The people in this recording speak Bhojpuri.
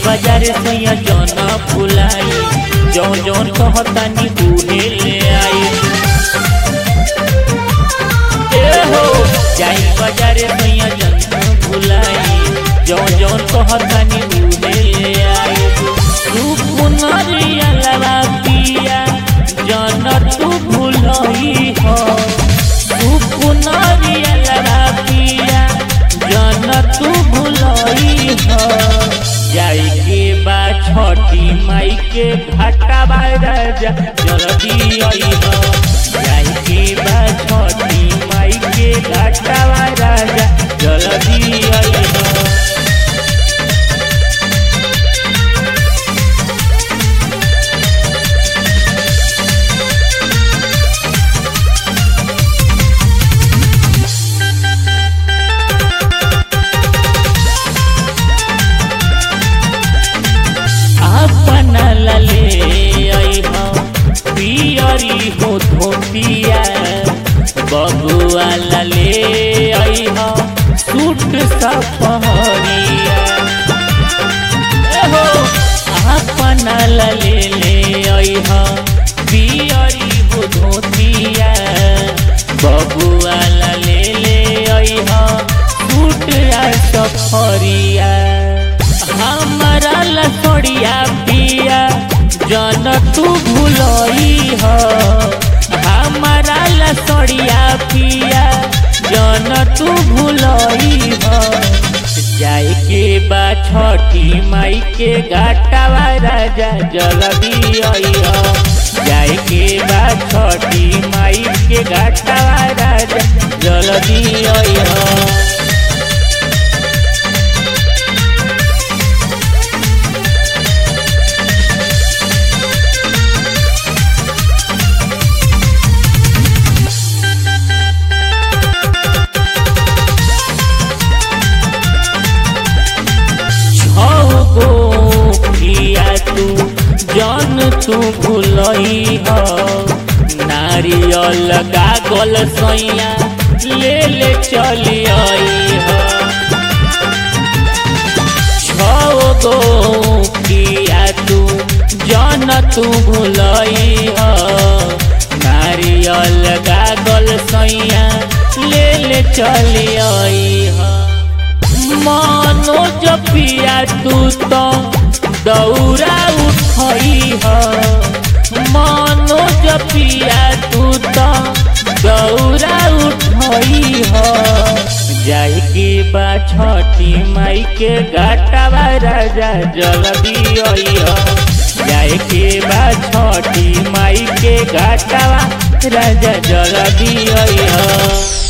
बाजार सैया जन फुलाई जौन जौन कहतानी उहे ले आई ए हो जाई बाजार सैया जन फुलाई जौन जौन कहतानी उहे ले आई तू पुनरिया लगा पिया जन तू भुलई हो तू पुनरिया लगा पिया जन तू भुलई हो जाई के बा छठी माई के घाटा बा राजा जल्दी आई हो जाई के बा छठी माई के घाटा बा राजा जल्दी आई हो अपना लले आई हो पियरी हो धोतिया बबुआ लले आई हो सूट सफरिया हो अपना लले ले आई हो पियरी हो धोतिया बबुआ लले ले आई हो सूट सफरिया हमारा लसड़िया पिया जन तू भूलई हो हमारा लसड़िया पिया जन तू भूलई हो जाए के बा छठी माई के घाटावा राजा जल्दी आई हो जाए के बा छठी माई के घाटावा राजा जल्दी आई हो छगो किया तू जन तू भूलई हो नारियल गागल सैया ले ले चली आई हो छगो किया तू जन तू भूलई हो नारियल गागल सैया ले ले चली आई हो मानो जपिया तू तो दौरा उठई हो मानो जपिया तू तो दौरा उठई हो जाई के बा छठी माई के घाटावा राजा जल्दी आई हो जाए के बा छठी माई के घाटावा राजा जल्दी आई हो